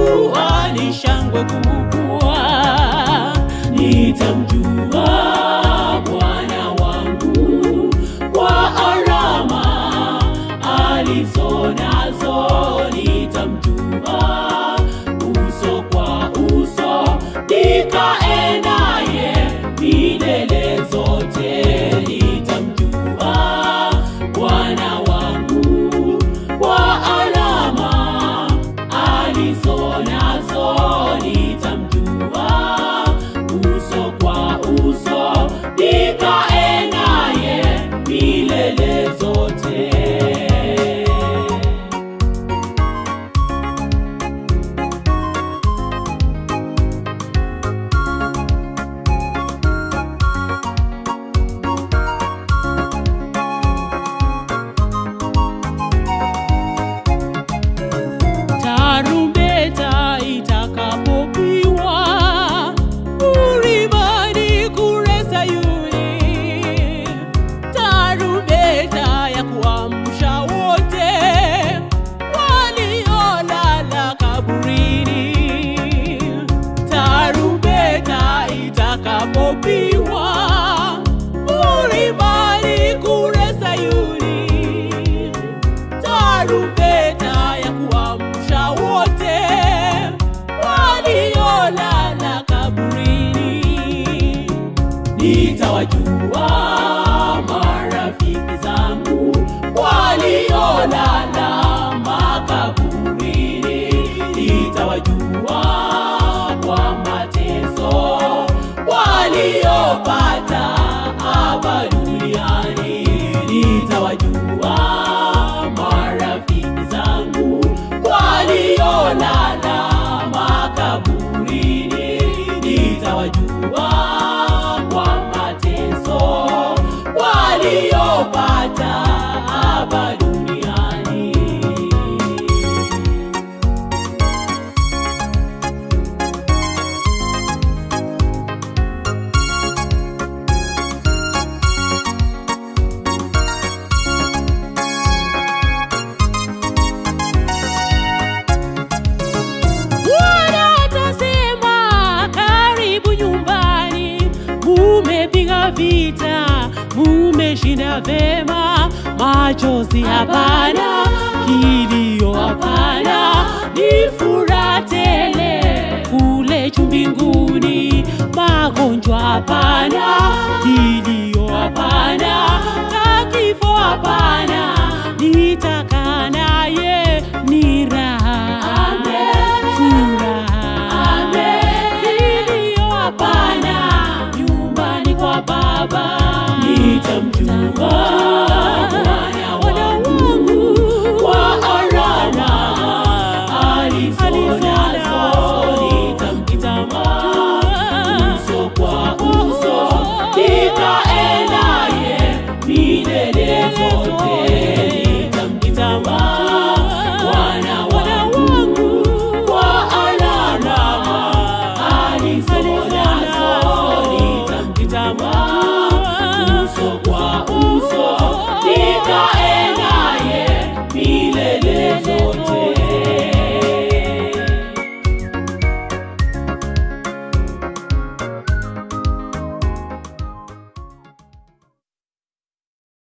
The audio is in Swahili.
nitamjua ni shangwe kubwa, nitamjua Bwana wangu kwa alama alizonazo, nitamjua uso kwa uso, nikae naye milele zote, nitamjua Bwana wangu kwa alama alizonazo, nitamjua uso kwa uso, nikae naye milele zote. tarumbeta itakapopigwa ulimani kule Sayuni, tarumbeta ya kuamsha wote waliolala kaburini, tarumbeta itakapopigwa ulimani kule Sayuni tarumbeta ya kuamsha wote waliolala kaburini. Nitawajua marafiki zangu waliolala makaburini, nitawajua kwa mateso waliopata hapa duniani, nitawajua marafiki zangu waliolala makaburini, nitawajua kwa mateso waliopata hapa duniani. Bwana atasema karibu nyumbani, mumepiga vita, mumeshinda vema, machozi hapana, kilio hapana, ni furaha tele kule juu mbinguni, magonjwa hapana, kilio hapana, na kifo hapana.